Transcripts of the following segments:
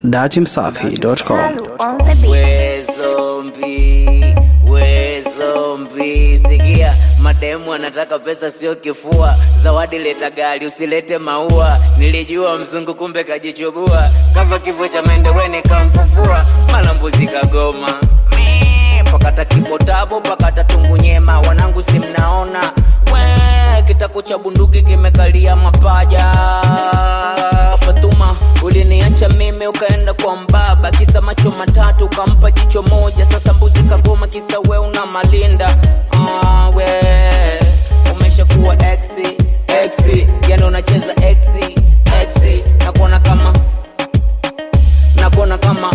datimsafi.com. on the beat. we zombi we zombi sikia mademu anataka pesa sio kifua zawadi leta gari usilete maua nilijua mzungu kumbe kajichubua kava kifo cha mendeweni kamfufua mala mbuzi kagoma Mee, pakata kibotabo pakata tungu nyema wanangu si mnaona we kitako cha bunduki kimekalia mapaja fatuma uliniacha mimi ukaenda kwa mbaba kisa macho matatu ukampa jicho moja sasa mbuzi kagoma kisa we una malinda ah, we umeshakuwa exi exi yani unacheza exi exi nakuona kama nakuona kama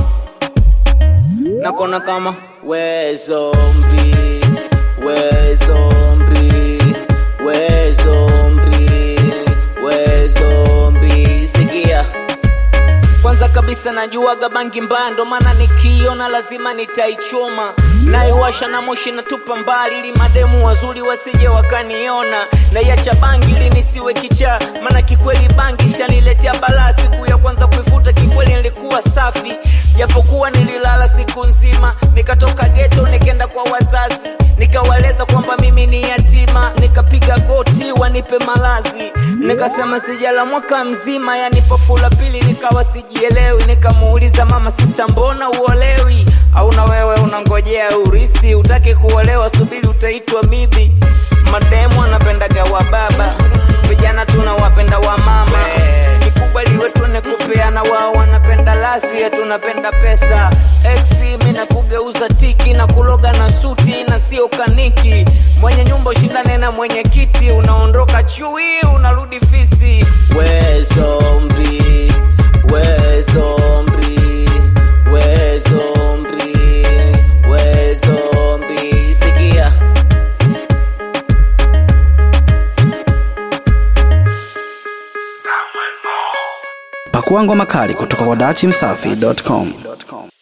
nakuona kama we zombi we zombi we zombi we zombi sikia kwanza kabisa najuaga bangi mbaya ndo maana nikiona lazima nitaichoma naiwasha na moshi natupa mbali ili mademu wazuri wasije wakaniona naiacha bangi ili nisiwe kichaa maana kikweli bangi shaniletea balaa siku ya kwanza kuifuta kikweli nilikuwa safi japokuwa nililala siku nzima nikatoka geto nikenda kwa wazazi nikawaeleza kwamba mimi ni yatima nikapiga goti wanipe malazi nikasema sijala mwaka mzima yani pafula pili nikawa sijielewi nikamuuliza mama sista mbona uolewi au na wewe unangojea urisi utaki kuolewa subiri utaitwa bibi mademu anapendaga wa baba vijana tunawapenda wa mama kikubwa liwe tuone kupeana wao wanapenda lasi ya tunapenda pesa exi mi na kugeuza tiki na kuloga na suti na sio kaniki mwenye nyumba ushindane na mwenye kiti unaondoka chui unarudi fisi we zombi we zombi we zombi we zombi sikia Pakua ngoma kali kutoka kwa datimsafi.com.